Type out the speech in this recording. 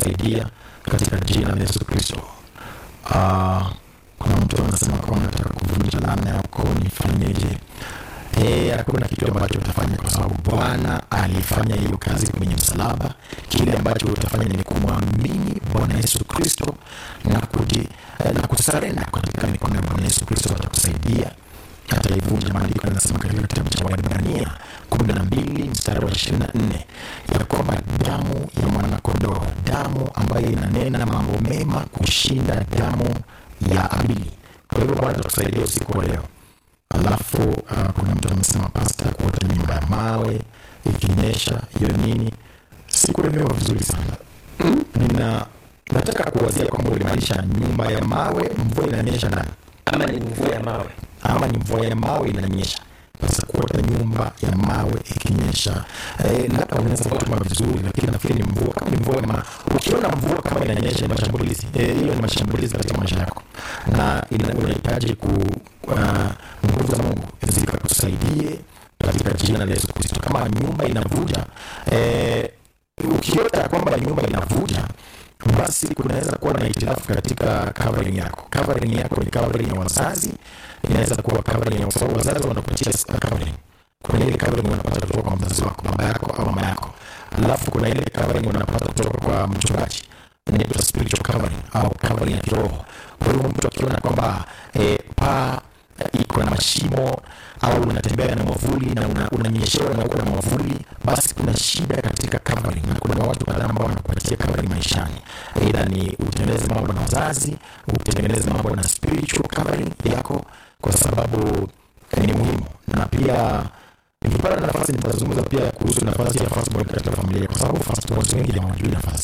atakusaidia katika jina la Yesu Kristo. Uh, kuna mtu anasema kwamba nataka kuvunja laana ya ukoo, nifanyeje? Eh, hakuna kitu ambacho utafanya kwa sababu Bwana alifanya hiyo kazi kwenye msalaba. Kile ambacho utafanya ni kumwamini Bwana Yesu Kristo na kuji, eh, na kusarenda katika mikono ya Bwana Yesu Kristo, atakusaidia ataivunja. Maandiko yanasema katika kitabu cha Waebrania kumi na mbili mstari wa ishirini na nne ya kwamba damu ya mwanakondoo, damu ambayo inanena mambo mema kushinda damu ya Abili. Kwa hivyo Bwana atakusaidia usiku wa leo. Alafu uh, kuna mtu amesema pasta, kuota nyumba ya mawe ikinyesha, hiyo nini? Sikuelewa vizuri sana. Nina nataka kuwazia kwamba ulimaanisha nyumba ya mawe, mvua inanyesha ndani, ama ni mvua ya mawe ama ni mvua ya mawe inanyesha. Sasa kuota nyumba ya mawe ikinyesha, eh, labda unaweza kutuma vizuri, lakini nafikiri ni mvua. Kama ni mvua ya mawe, ukiona mvua kama inanyesha, ni mashambulizi eh, hiyo ni mashambulizi katika maisha yako, na ina- unahitaji ku uh, nguvu za Mungu zikakusaidie katika jina la Yesu Kristo. Kama nyumba inavuja eh, ukiota kwamba nyumba inavuja basi kunaweza kuwa na hitilafu katika covering yako. Covering yako ni covering ya wazazi, inaweza kuwa covering ya sababu wazazi wanakupatia covering. Kuna ile covering unapata kutoka kwa mzazi wako, baba yako au mama yako, alafu kuna ile covering unapata kutoka kwa mchungaji, inaitwa spiritual covering au covering ya kiroho. Kwa hiyo mtu akiona kwamba eh, paa iko na mashimo au unatembea na mwavuli na una- unanyeshewa na uko na mwavuli, basi kuna shida katika covering, na kuna watu kadhaa ambao wanakupatia covering maishani, aidha ni utengeneze mambo na wazazi, utengeneze mambo na spiritual covering yako, kwa sababu ni muhimu. Na pia nikipata nafasi nitazungumza pia kuhusu nafasi ya firstborn katika familia, kwa sababu firstborn wengi hawajui nafasi